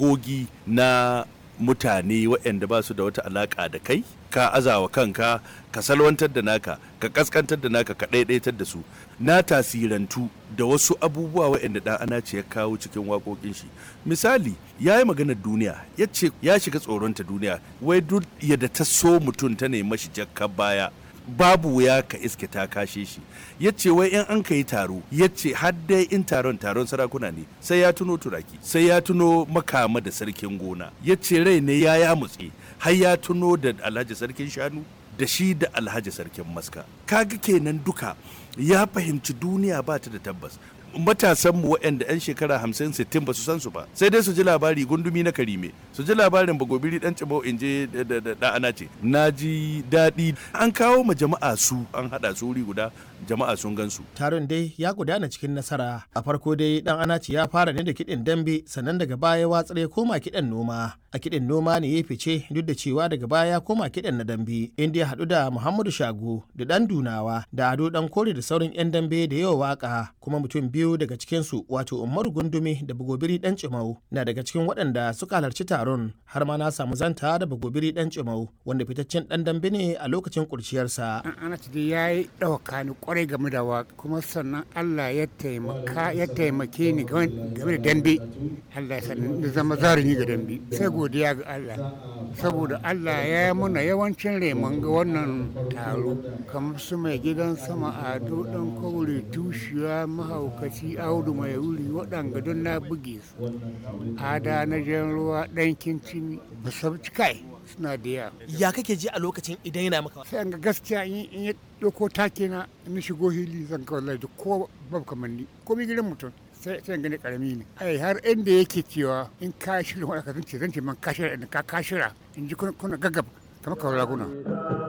tawagogi na mutane waɗanda ba su da wata alaƙa da kai ka azawa kanka ka salwantar da naka ka kaskantar da naka ka ɗaiɗaitar da su na tasirantu da wasu abubuwa waɗanda ɗan ana ce ya kawo cikin waƙoƙin shi misali ya yi maganar duniya ya ce ya shiga tsoronta duniya wai duk yadda ta so mutum ta nemi shi jakka baya babu wuya ka iske ta kashe shi ya ce wai in an ka yi taro ya ce dai in taron taron sarakuna ne sai ya tuno turaki sai ya tuno makama da sarkin gona ya ce rai ne ya ya mutse har ya tuno da alhaji sarkin shanu da shi da alhaji sarkin maska kaga kenan duka ya fahimci duniya ba ta da tabbas matasan mu waɗanda 'yan shekara 50 60 ba su san su ba sai dai su ji labari gundumi na karime su ji labarin bagobiri dan cibau in je da ana ce na ji daɗi an kawo ma jama'a su an haɗa su wuri guda jama'a sun gan su taron dai ya gudana cikin nasara a farko dai dan anaci ya fara ne da kiɗin dambe sannan daga baya watsar ya koma kiɗan noma a kiɗin noma ne ya fice duk da cewa daga baya ya koma kiɗan na dambe inda ya haɗu da muhammadu shago da ɗan dunawa da ado ɗan kore da sauran 'yan dambe da yawa waka kuma mutum biyu daga cikinsu wato umaru gundumi da bagobiri ɗan cimau na daga cikin waɗanda suka halarci taron har ma na samu zanta da bagobiri ɗan cimau wanda fitaccen ɗan dambe ne a lokacin kurciyarsa. ana dai ya yi ɗauka ni kwarai game da waka kuma sannan allah ya taimaka ya taimake ni game da dambe allah ya sannan zama zarumi ga dambe sai godiya ga Allah saboda Allah ya yi muna yawancin remon ga wannan taro kamar su mai gidan sama ado dan kaure tushiya mahaukaci audu mai wuri waɗanga don na buge su ada na jan ruwa ɗan kincin musabci kai suna da yawa ya kake ji a lokacin idan yana maka sai ga gaskiya in ya ɗauko take na in shigo hili zan kawai da ko babu kamanni ko mi gidan mutum sai sai gani karami ne ai har inda yake cewa in ka shirya wani ka zance zance man ka shirya in ka ka shirya in ji kuna gaggab kamar kawai raguna